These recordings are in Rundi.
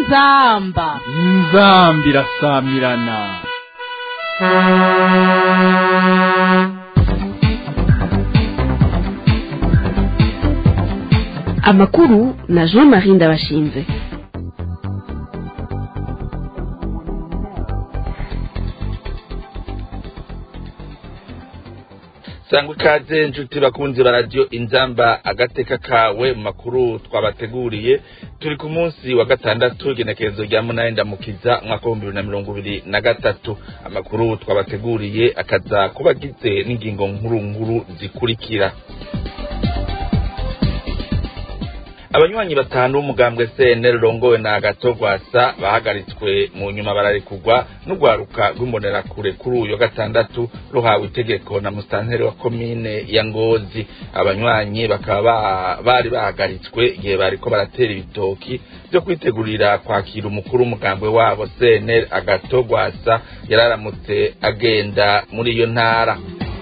inzamba inzambi irasamirana amakuru na jean marie ndabashinze sangwa ikaze inshuti bakunzi ba radiyo inzamba agateka kawe mu makuru twabateguriye turi ku munsi wa gatandatu igenekerezo rya munani ndamukiza umwaka w'ibihumbi bibiri na mirongo ibiri na gatatu amakuru twabateguriye akaza kuba agize n'ingingo nkuru nkuru zikurikira abanywanyi batanu b'umugambwe CNL rongowe na Gatogwasa bahagaritswe mu nyuma bararekugwa n'ugwaruka rw'imbonerakure kuri uyu wa gatandatu ruhawe itegeko na musitanteri wa komine ya Ngozi abanywanyi bakaba bari bahagaritswe igihe bariko baratera ibitoki byo kwitegurira kwakira umukuru w'umugambwe wabo CNL Agatogwasa yararamutse agenda muri iyo ntara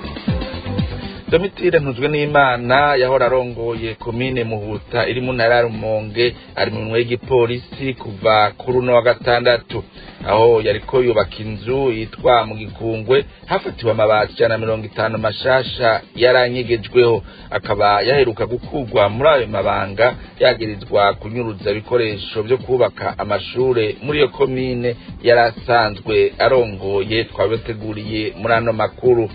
Domitire ntuzwe n'Imana yahora arongoye komine Muhuta iri mu ntara ya Rumonge ari mu minwe y'igipolisi kuva kuri uno wa gatandatu aho yariko yubaka inzu yitwa mu gikungwe hafatiwe amabati ijana na mirongo itanu mashasha yaranyegejweho akaba yaheruka gukurwa muri ayo mabanga yagirizwa kunyuruza ibikoresho vyo kubaka amashure muri iyo komine yari asanzwe arongoye twabateguriye muri ano makuru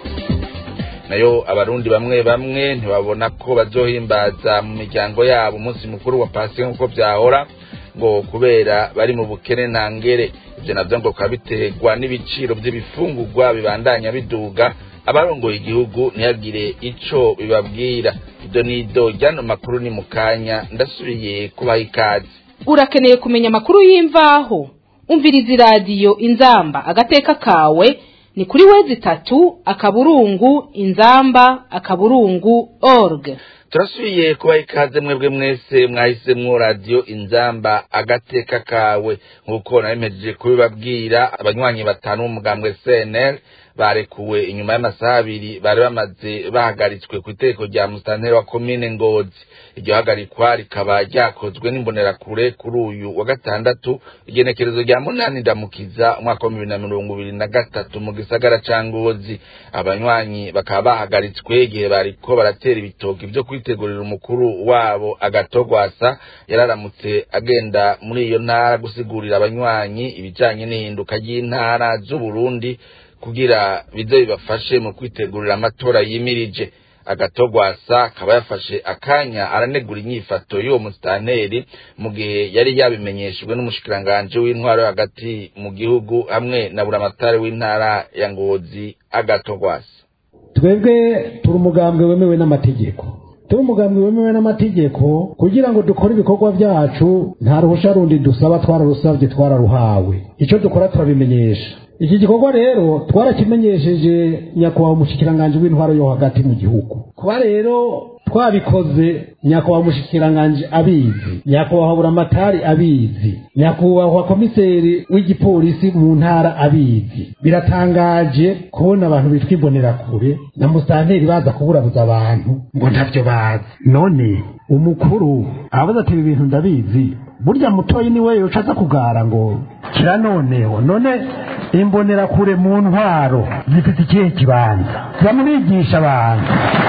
nayo abarundi bamwe bamwe ntibabona ko bazohimbaza mu miryango yabo umunsi mukuru wa pasiyo nk'uko byahora ngo kubera bari mu bukene ntangere ibyo nabyo ngo bikaba biterwa n'ibiciro by'ibifungurwa bibandanya biduga abarongoye igihugu ntihagire ico bibabwira ibyo ni ido ryano makuru ni mu kanya ndasubiye kubaha ikaze urakeneye kumenya amakuru y'imvaho umviriza iradiyo inzamba agateka kawe ni kuri wezi itatu akaburungu inzamba akaburungu org turasubiye kubaha ikaze mwebwe mwese mwahisemwo radiyo inzamba agateka kawe nk'uko nabemejeje kubibabwira abanywanyi batanu b'umugambwe cnl barekuwe inyuma y'amasaha abiri bari bamaze bahagaritswe ku itegeko rya musitanteri wa komine ngozi iryo hagarikwa rikaba ryakozwe n'imbonerakure kuri uyu wa gatandatu igenekerezo rya munani ndamukiza umwaka wa bibiri na mirongo ibiri na gatatu mu gisagara ca ngozi abanywanyi bakaba bahagaritswe igihe bariko baratera ibitoki vyo kwitegurira umukuru wabo agatogwasa yararamutse agenda muri iyo ntara gusigurira abanywanyi ibijanye n'ihinduka ry'intara z'uburundi kugira bize bibafashe mu kwitegurira amatora yimirije agatogwasa akaba yafashe akanya aranegura inyifato y'uwo musitanteri mu gihe yari yabimenyeshejwe n'umushikiranganji w'intwaro hagati mu gihugu hamwe na buramatari w'intara ya ngozi agatogwasa twebwe turi umugambwe wemewe n'amategeko turi umugambwe wemewe n'amategeko kugira ngo dukore ibikorwa byacu nta ruhusha rundi dusaba twararusabye twararuhawe icyo dukora turabimenyesha iki gikorwa rero twarakimenyesheje nyakubahwa umushikiranganji w'intwaro yo hagati mu gihugu kuba rero twabikoze nyakubahwa umushikiranganji abizi nyakubahwa buramatari abizi nyakubahwa komiseri w'igipolisi mu ntara abizi biratangaje kubona abantu bitwa imbonerakure na musitanteri baza kuburabuza abantu ngo ntavyo bazi none umukuru aravuze ati ibi bintu ndabizi burya mutoyi niwe yoca aza kugara ngo kira noneho none imbonerakure mu ntwaro zifite ikihe kibanza zamurigisha abantu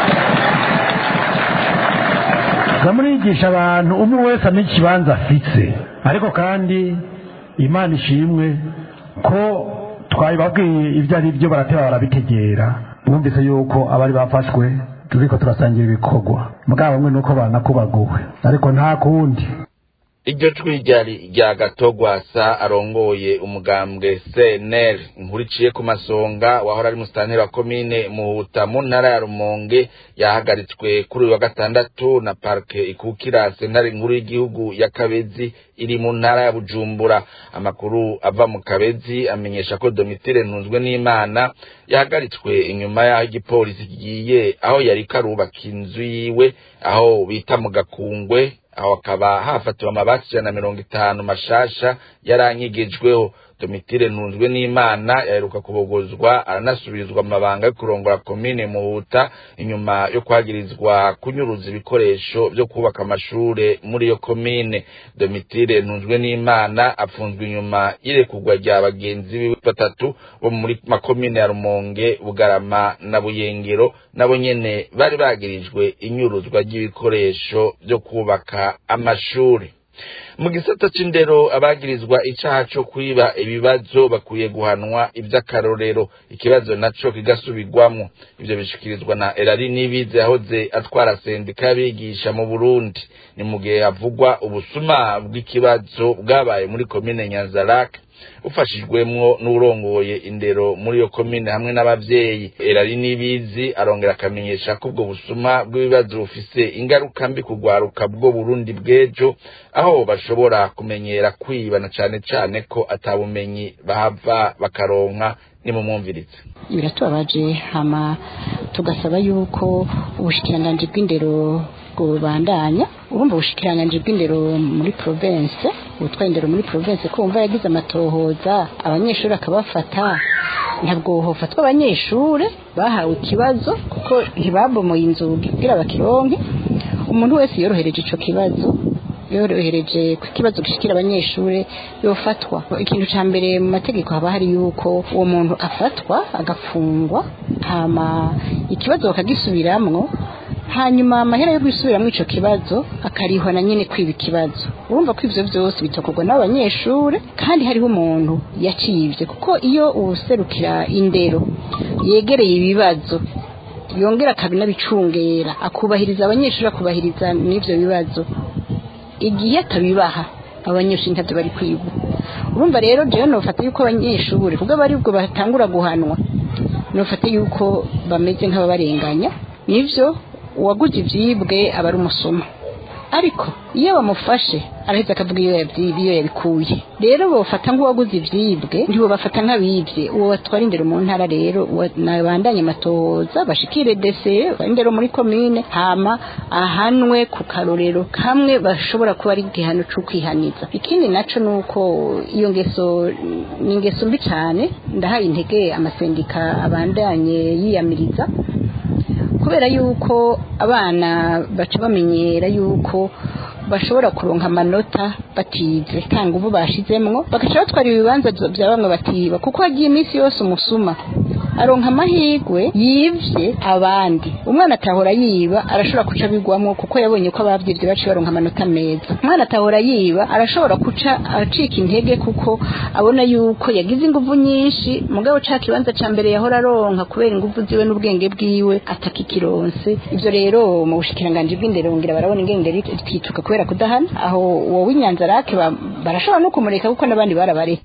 zamurigisha abantu umwe wese amenya ikibanza afise ariko kandi imana ishimwe ko twabibabwiye ibyo ari byo barateba barabitegera bumvise yuko abari bafashwe turiko turasangira ibikorwa mugabo bamwe nuko banakubaguwe ariko nta kundi iryo jwi ryari rya gatogwasa arongoye umugambwe cnl inkuru iciye ku masonga wahora ari musitanteri wa komine muhuta mu ntara ya rumonge yahagaritswe kuri uyu wa gatandatu na parike ikukira sentare nkuru y'igihugu ya kabezi iri mu ntara ya bujumbura amakuru ava mu kabezi amenyesha ko domitire ntunzwe n'imana yahagaritswe inyuma y'aho igipolisi kigiye aho yari karubaka inzu yiwe aho bita mu gakungwe aho hakaba hafatiwe amabati ijana na mirongo itanu mashasha yaranyegejweho domitire ntunzwe n'imana yaheruka kubogozwa aranasubirizwa amabanga yo kurongora komine muhuta inyuma yo kwagirizwa kunyuruza ibikoresho vyo kubaka amashure muri iyo komine domitire ntunzwe n'imana apfunzwe inyuma y'irekurwa rya bagenzi biwe batatu bo muri makomine ya rumonge bugarama na buyengero nabo nyene bari bagirijwe inyuruzwa ry'ibikoresho vyo kubaka amashuri mu gisata c'indero abagirizwa icaha co kwiba ibibazo bakwiye guhanwa ivy'akarorero ikibazo naco kigasubirwamwo ivyo bishikirizwa na erari nibize yahoze atwara sendika y'abigisha mu burundi ni mu gihe havugwa ubusuma bw'ikibazo bwabaye muri komine nyanzarake ufashijwemwo n'urongoye indero muri iyo komine hamwe n'abavyeyi erari nibizi arongera akamenyesha ko ubwo busuma bw'ibibazo bufise ingaruka mbi kugwaruka bwo burundi bw'ejo aho bashobora kumenyera kwiba na cane cane ko atabumenyi bahava bakaronka nimumwumvirize biratubabaje hama tugasaba yuko ubushikiranganji bw'indero bubandanya urumva ubushikiranganji bw'indero muri province ubutwara indero muri province ko wumva yagize amatohoza abanyeshuri akabafata ntabwo hofatwa abanyeshuri bahawe ikibazo kuko ntibabomoye inzugi kugira bakironke umuntu wese yorohereje ico kibazo yorohereje ku kibazo gishikira abanyeshuri yofatwa ikintu ca mbere mu mategeko haba hari yuko uwo muntu afatwa agafungwa hama ikibazo bakagisubiramwo hanyuma amahera yo gusubiramo ico kibazo akarihwa na nyene kwiba ikibazo urumva ko ivyo vyose bitokorwa n'abo banyeshure kandi hariho umuntu yacivye kuko iyo uwuserukira indero yegereye ibibazo yongera akabinabicungera akubahiriza abanyeshuri akubahiriza n'ivyo bibazo igihe atabibaha abanyeshuri ntavyo bari kwiga urumva rero jewe nofata yuko abanyeshuri kubwo bari ubwo batangura guhanwa nofata yuko bameze nk'ababarenganya nivyo uwaguze ivyibwe aba ari umusuma ariko iyo bamufashe araheza akavuga iyo yavyiba iyo yabikuye rero bofata nk'uwaguze ivyibwe ntibo bafata nk'abivye uwo batwara indero mu ntara rero nabandanye amatohoza bashikire dese indero muri komine hama ahanwe ku karorero kamwe bashobora kuba ari igihano c'ukwihaniza ikindi naco nuko iyo ngeso ni ingeso mbi cane ndahaye intege amasendika abandanye yiyamiriza kubera yuko abana baca bamenyera yuko bashobora kuronka amanota batize tanga ubu bashizemwo bagaca batwara ibibanza vya bamwe batiba kuko hagiye iminsi yose umusuma aronka amahirwe yivye abandi umwana atahora yiba arashobora kuca bigwamwo kuko yabonye ko abavyivye baciye baronka amanota meza umwana atahora yiba arashobora kuca acika intege kuko abona yuko yagize inguvu nyinshi mugabo ca kibanza ca mbere yahora aronka kubera inguvu ziwe n'ubwenge bwiwe atakikironse ivyo rero mu bushikiranganji bw'indero ngira barabona ingene twituka kubera kudahana aho wowe inyanza rake barashobora no kumureka kuko n'abandi barabareka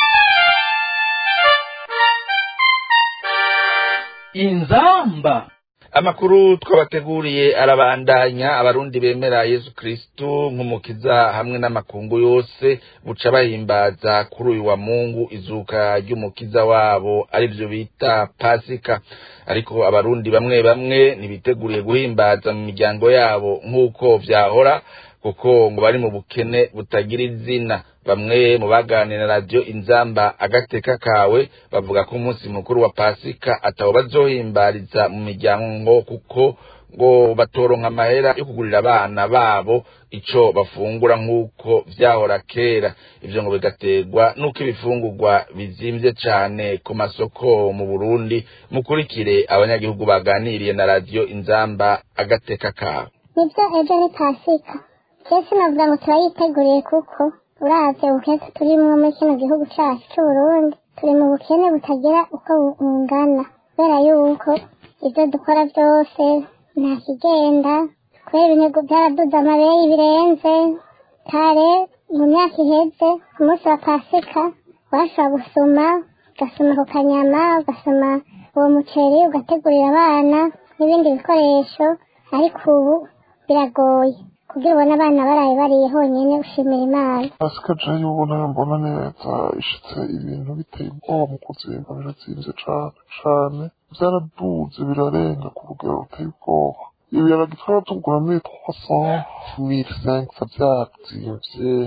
inzamba amakuru twabateguriye arabandanya abarundi bemera yesu kristu nk'umukiza hamwe n'amakungu yose buca bahimbaza kuri uyu wa mungu izuka ry'umukiza wabo arivyo bita pasika ariko abarundi bamwe bamwe ntibiteguriye guhimbaza mu miryango yabo nk'uko vyahora kuko ngo bari mu bukene butagira izina bamwe mu baganira na radiyo inzamba agateka kawe bavuga ko umunsi mukuru wa pasika atawo bazohimbariza mu miryango kuko ngo batoronka amahera yo kugurira abana babo ico bafungura nk'uko vyahora kera ivyo ngo bigaterwa n'uko ibifungurwa bizimvye cane ku masoko mu burundi mukurikire abanyagihugu baganiriye na radiyo inzamba agateka kawe nibyo ejo ni pasika twese navuga ngo turayiteguriye kuko uravye ubukene turimwo muri kino gihugu cacu c'uburundi turi mu bukene butagira uko bungana kubera yuko ivyo dukora vyose nta kigenda kubera ibinyago vyaraduze amabeyi birenze kare mu myaka iheze ku munsi wa pasika washobora gusuma ugasuma ku kanyama ugasuma uwo muceri ugategurira abana n'ibindi bikoresho ariko ubu biragoye kugira ubone abana baraye bariye honyine ushimira imana pasika jewe ubona mbona neza ishitse ibintu biteye ubwoba mu kuzimba birazimvye cane cane vyaraduze birarenga ku rugero ruteye ubwoba ibiharage twara tugura muri trois cent mille cinq ça vyazimvye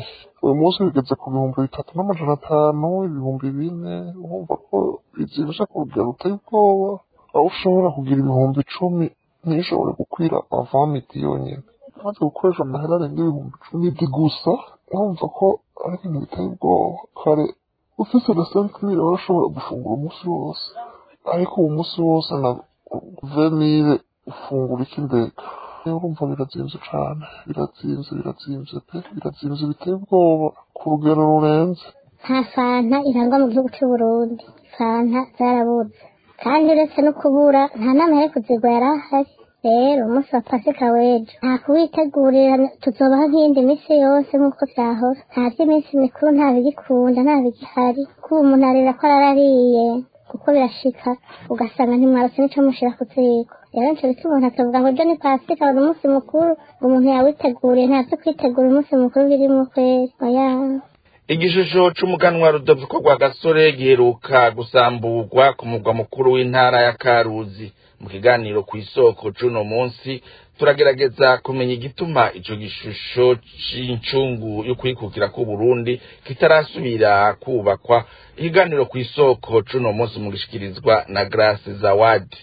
uyu munsi bigeze ku bihumbi bitatu n'amajana atanu ibihumbi bine urumva ko bizibije ku rugero ruteye ubwoba aho ushobora kugira ibihumbi icumi ntishobore gukwira avamiti yonyine maze gukoresha amahera arenga ibihumbi icumi di gusa urumva ko ari ibintu biteye ubwoba kare ufise na sentimire warashobora gufungura umunsi wose ariko uwo munsi wose na venire ufungura ikindeka urumva birazinze cane birazinze birazinze pe birazinze biteye ubwoba ku rugero rurenze nta fanta irangwa mu gihugu cy'u Burundi fanta zarabuze kandi uretse no kubura nta nama yo kuzigwa yari ahari rero umunsi wa pasika w'ejo nta kuwitegurira tuzobaho nk'iyindi minsi yose nk'uko byahora nta by'iminsi mikuru nta bigikunda nta bigihari kuba umuntu arira ko ararariye kuko birashika ugasanga ntimwarose n'ico mushira ku ziko rero nico bituma umuntu akavuga ngo ejo ni pasika wari umunsi mukuru ngo umuntu yawiteguriye ntabyo kwitegura umunsi mukuru birimwo kweri oya igishusho c'umuganwa rudoviko rwa gasore giheruka gusamburwa ku mugwa mukuru w'intara ya karuzi mu kiganiro ku isoko c'uno munsi turagerageza kumenya igituma ico gishusho c'incungu yo kwikukira k'uburundi kitarasubira kubakwa ikiganiro ku isoko c'uno munsi mu gishikirizwa na grace zawadi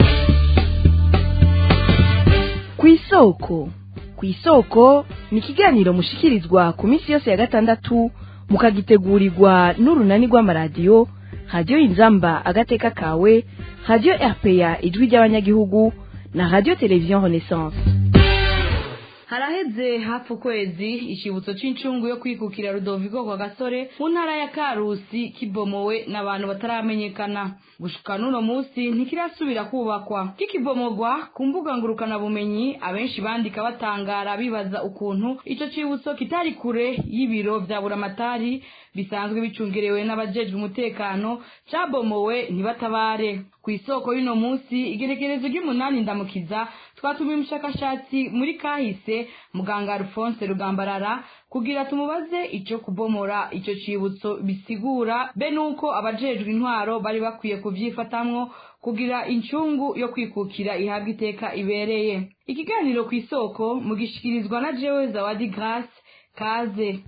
ku isoko ku isoko ni ikiganiro mushikirizwa ku minsi yose ya gatandatu mukagitegurirwa n'urunani rw'amaradiyo radiyo inzamba agateka kawe radiyo rpa ijwi ry'abanyagihugu na radiyo televiziyo renaissance haraheze hafi ukwezi icyibutso cy'incungu yo kwikukira rudoviko kwa gasore mu ntara ya karusi kibomowe n'abantu bataramenyekana gushika n'uno munsi ntikirasubira kubakwa kikibomogwa ku mbuga ngurukanabumenyi abenshi bandika batangara bibaza ukuntu ico cibutso kitari kure y'ibiro vya buramatari bisanzwe bicungerewe n'abajejwe umutekano cabomowe ntibatabare ku isoko y'uno munsi igerekerezo ry'umunani ndamukiza twatumiye umushakashatsi muri kahise muganga alphonse rugambarara kugira tumubaze ico kubomora ico cibutso bisigura be nuko abajejwe intwaro bari bakwiye kuvyifatamwo kugira incungu yo kwikukira ihabwa iteka ibereye ikiganiro ku isoko mugishikirizwa na jewe zawadi grace kaze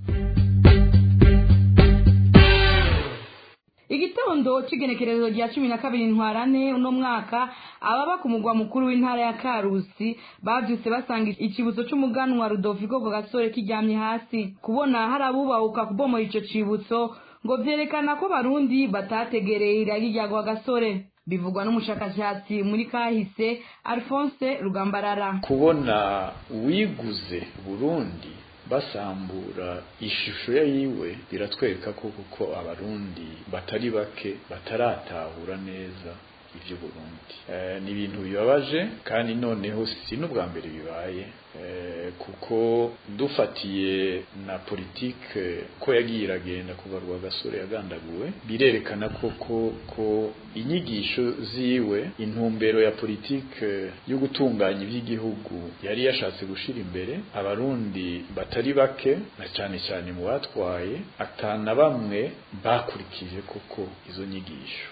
igitondo c'igenekerezo rya cumi na kabiri ntwarane uno mwaka ababa ku mugwa mukuru w'intara ya karusi bavyutse basanga icibutso c'umuganwa rudoviko ku gasore kiryamye hasi kubona hari abubahuka kubomora ico cibutso ngo vyerekana ko barundi batategereye iragi rya gasore bivugwa n'umushakashatsi muri kahise alphonse rugambarara kubona uwiguze burundi basambura ishusho ya yiwe biratwereka ko kuko abarundi batari bake bataratahura neza ivyo Burundi e, ni ibintu bibabaje kandi noneho si n'ubwa mbere bibaye e, kuko dufatiye na politike ko yagiye iragenda kuva rwa gasore yagandaguwe birerekana koko ko inyigisho ziwe intumbero ya politike yo gutunganya iby'igihugu yari yashatse gushira imbere abarundi batari bake na cyane cyane mu batwaye atana bamwe bakurikije koko izo nyigisho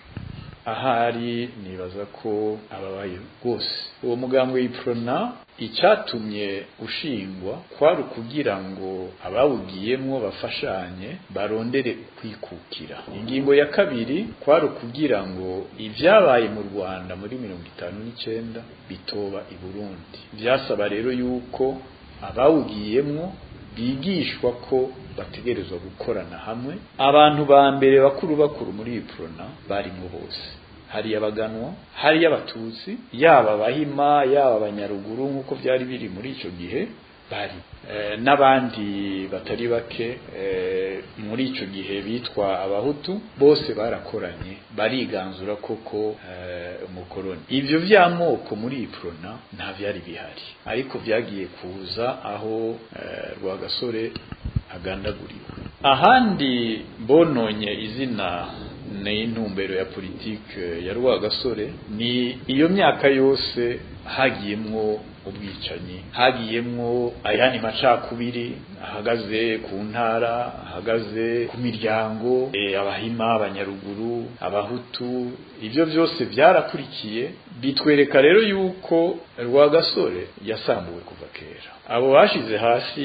ahari nibaza ko ababaye rwose uwo mugambwe w'iprona icyatumye ushingwa kwari ukugira ngo abawugiyemwo bafashanye barondere ukwikukira ingingo ya kabiri kwari ukugira ngo ibyabaye mu rwanda muri mirongo itanu n'icyenda bitoba i burundi byasaba rero yuko abawugiyemwo bigishwa ko bategerezwa gukorana hamwe abantu ba mbere bakuru bakuru muri iyi prona barimo bose hari abaganwa hari abatutsi yaba abahima yaba abanyaruguru nk'uko byari biri muri icyo gihe bari n'abandi batari bake muri icyo gihe bitwa abahutu bose barakoranye bariganzura koko umukoroni ibyo by'amoko muri iyi prona nta byari bihari ariko byagiye kuza aho rwagasore agandaguriwe ahandi bononye izina ni intumbero ya politike ya rwagasore ni iyo myaka yose hagiyemwo ubwicanyi hagiyemwo ayandi macakubiri ahagaze ku ntara ahagaze ku miryango e, abahima abanyaruguru abahutu ibyo byose byarakurikiye bitwereka rero yuko rwagasore yasambuwe kuva kera abo bashize hasi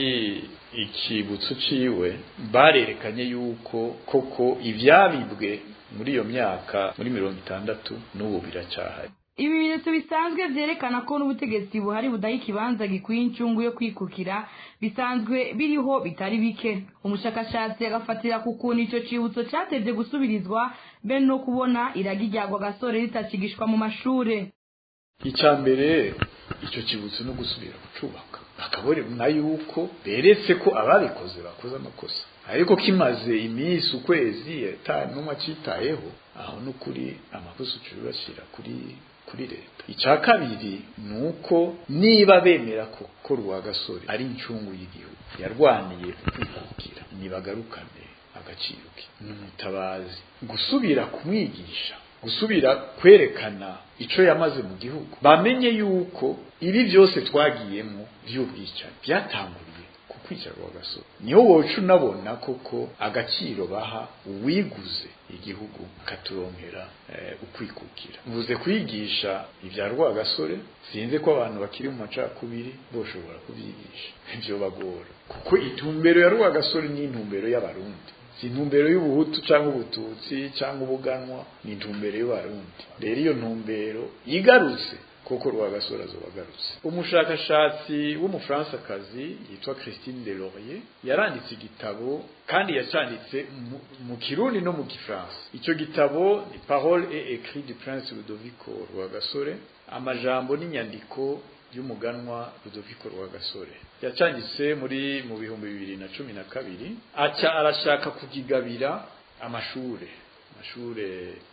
ikibutso ciwe barerekanye yuko koko ivyabibwe muri iyo myaka muri mirongo itandatu n'ubu biracyahari ibimenyetso bisanzwe vyerekana ko n'ubutegetsi buhari budaha ikibanza gikwiye incungu yo kwikukira bisanzwe biriho bitari bike umushakashatsi agafatira ku kuntu ico cibutso catevye gusubirizwa be no kubona iragi ryagwa gasore ritakigishwa mu mashure icya mbere icyo kibutso no gusubira kucubaka bakabona yuko beretse ko ababikoze bakoze amakosa ariko kimaze iminsi ukwezi n'umwe acitayeho aho n'ukuri amakosa ucubashyira kuri kuri leta icya kabiri ni uko niba bemera ko ko gasore ari incungu y'igihugu yarwaniye kwikukira ntibagarukane agaciro ke ni umutabazi gusubira kumwigisha gusubira kwerekana icyo yamaze mu gihugu bamenye yuko ibi byose twagiyemo by'ubwicanyi byatanguriye ku kwica gasore niho woca unabona koko agaciro baha uwiguze igihugu akaturonkera ukwikukira mvuze kwigisha ibya rwagasore sinzi ko abantu bakiri mu macakubiri boshobora kubyigisha ibyo bagora kuko intumbero ya rwagasore ni intumbero y'abarundi si intumbero y'ubuhutu cyangwa ubututsi cyangwa ubuganwa ni intumbero y'abarundi rero iyo ntumbero igarutse kuko rwagasore azoba agarutse umushakashatsi w'umufaransakazi yitwa christine de laurier yaranditse igitabo kandi yacyanditse mu kirundi no mu gifaransa icyo gitabo ni parole et écrit du prince ludovico rwagasore amajambo n'inyandiko y'umuganwa Rudoviko Rwagasore yacyanditse muri mu bihumbi bibiri na cumi na kabiri aca arashaka kugigabira amashure amashure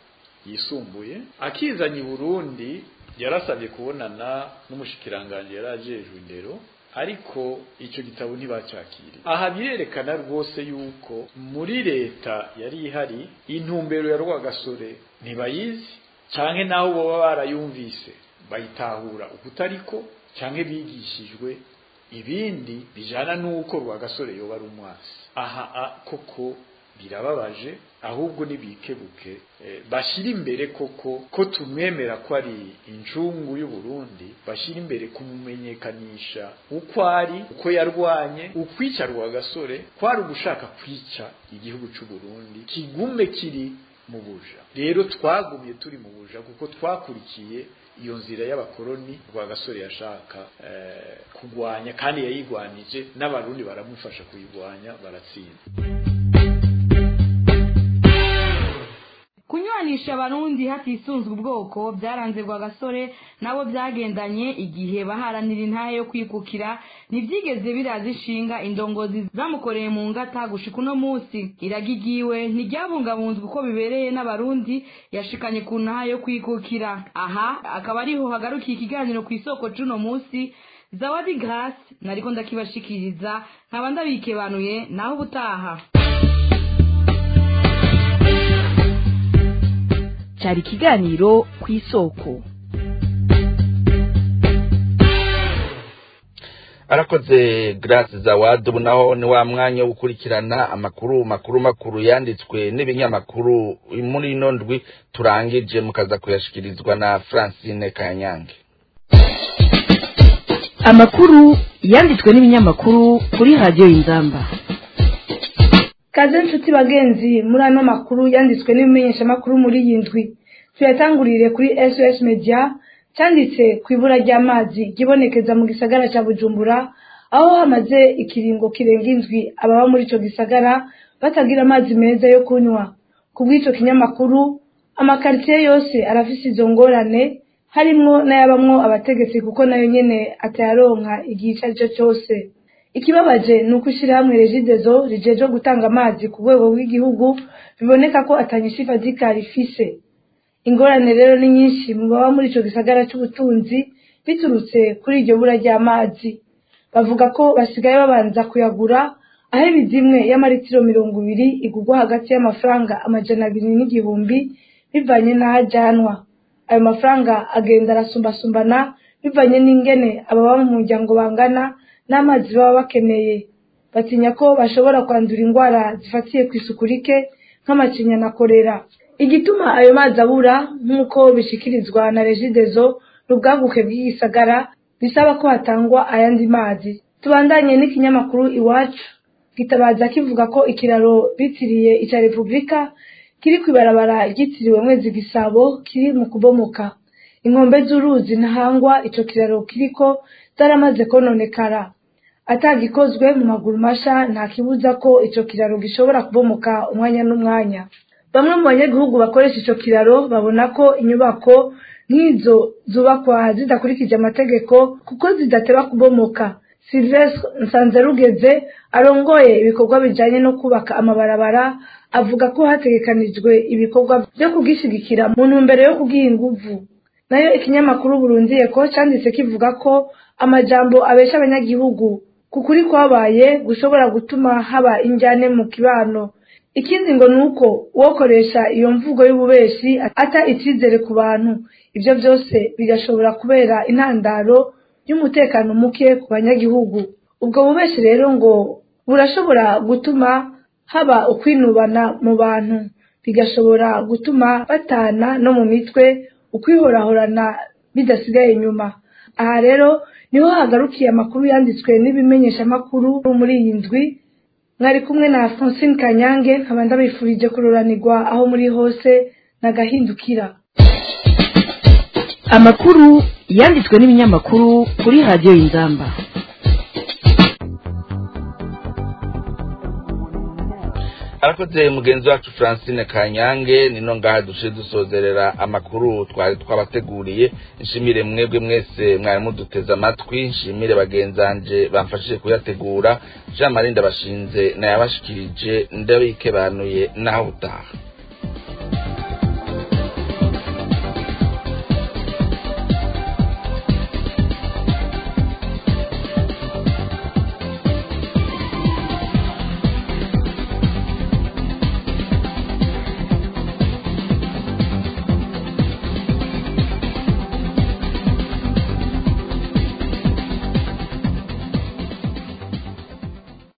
yisumbuye akizanye i Burundi yarasabye kubonana n'umushikiranganje yarajejwe indero ariko icyo gitabo ntibacyakiriye aha birerekana rwose yuko muri leta yari ihari intumbero ya Rwagasore ntibayizi canke naho boba barayumvise bayitahura ukutariko canke bigishijwe ibindi bijana nuko rwagasore yoba ari umwasi aha koko birababaje ahubwo nibikebuke eh, bashira imbere koko ko tumwemera ko ari incungu y'u Burundi bashira imbere kumumenyekanisha uko ari uko yarwanye ukwica rwagasore kwari ugushaka kwica igihugu cy'u Burundi kigume kiri mu buja rero twagumye turi mu buja kuko twakurikiye iyo nzira y'abakoroni rwagasore yashaka eh, kugwanya kandi yayigwanije n'abarundi baramufasha kuyigwanya baratsinda kunywanisha abarundi hatisunzwe ubwoko byaranze rwagasore nabo byagendanye igihe baharanira intahe yo kwikukira ntibyigeze biraza inshinga indongozi zamukoreye mu ngata gushika uno munsi iragigiwe ntiryabungabunzwe uko bibereye n'abarundi yashikanye ku ntahe yo kwikukira aha akaba ariho hagarukiye ikiganiro ku isoko c'uno munsi zawadi grace nariko ndakibashikiriza nkaba ndabikebanuye naho ubutaha cyari ikiganiro ku isoko arakoze grace zawadi ubu naho ni wa mwanya wo gukurikirana amakuru makuru makuru yanditswe n'ibinyamakuru muri ino ndwi turangije mukaza kuyashikirizwa na francine kanyange amakuru yanditswe n'ibinyamakuru kuri radiyo y'inzamba kaze nshuti bagenzi muri ano makuru yanditswe n'ibimenyeshamakuru muri iyi ndwi tuyatangurire kuri sos media cyanditse ku ibura ry'amazi ryibonekeza mu gisagara cya bujumbura aho hamaze ikiringo kirenga indwi ababa muri icyo gisagara batagira amazi meza yo kunywa ku bw'icyo kinyamakuru amakaritsiye yose arafise izo ngorane harimwo n'ayabamwo abategetsi kuko nayo nyene atayaronka igihe icyo ari cyo cyose ikibabaje ni uko ishyirahamwe regidezo rijeje gutanga amazi ku rwego rw'igihugu biboneka ko atanyisha ifadika rifise ingorane rero ni nyinshi mu baba muri icyo gisagara cy'ubutunzi biturutse kuri iryo bura ry'amazi bavuga ko basigaye babanza kuyagura aho ibizimwe y'amaritiro mirongo ibiri igurwa hagati y'amafaranga amajana abiri n'igihumbi bivanye n'aho ajyanwa ayo mafaranga agenda arasumbasumbana bivanye n'ingene ababa mu muryango bangana n'amazi baba bakeneye batinya ko bashobora kwandura indwara zifatiye ku isuku rike nk'amacinya na korera igituma ayo mazi abura nk'uko bishikirizwa na regidezo n'ubwaguke bw'igisagara bisaba ko hatangwa ayandi mazi tubandanye n'ikinyamakuru iwacu gitabaza kivuga ko ikiraro bitiriye icya repubulika kiri ku ibarabara ryitiriwe mwezi gisabo kiri mu kubomoka inkombe z'uruzi ntahangwa ico kiraro kiriko zaramaze kononekara atagikozwe mu maguru masha nta kibuza ko ico kiraro gishobora kubomoka umwanya n'umwanya bamwe mu banyagihugu bakoresha ico kiraro babona ko inyubako nk'izo zubakwa zidakurikije amategeko kuko zidateba kubomoka silvestre nsanzarugeze arongoye ibikorwa bijanye no kubaka amabarabara avuga ko hategekanijwe ibikorwa vyo kugishigikira mu ntumbero yo kugiha inguvu nayo ikinyamakuru burundiye ko canditse kivuga ko amajambo abesha abanyagihugu ku kuri kwabaye gushobora gutuma haba injyane mu kibano ikindi ngo ni uko uwokoresha iyo mvugo y'ububeshi ata icyizere ku bantu ibyo byose bigashobora kubera intandaro y'umutekano muke ku banyagihugu ubwo bubeshi rero ngo burashobora gutuma haba ukwinubana mu bantu bigashobora gutuma batana no mu mitwe ukwihorahorana bidasigaye inyuma aha rero niho hagarukiye amakuru yanditswe n'ibimenyeshamakuru muri iyi ndwi mwari kumwe na Francine Kanyange nkaba ndabifurije kururanirwa aho muri hose nagahindukira amakuru yanditswe n'ibinyamakuru kuri radiyo y'inzamba arakoze mugenzi wacu francine kanyange nino ngaha duce dusozerera amakuru twari twabateguriye nshimire mwebwe mwese mwari muduteze amatwi nshimire bagenzanje bamfashije kuyategura jean marie ndabashinze nayabashikirije ndabikebanuye naho utaha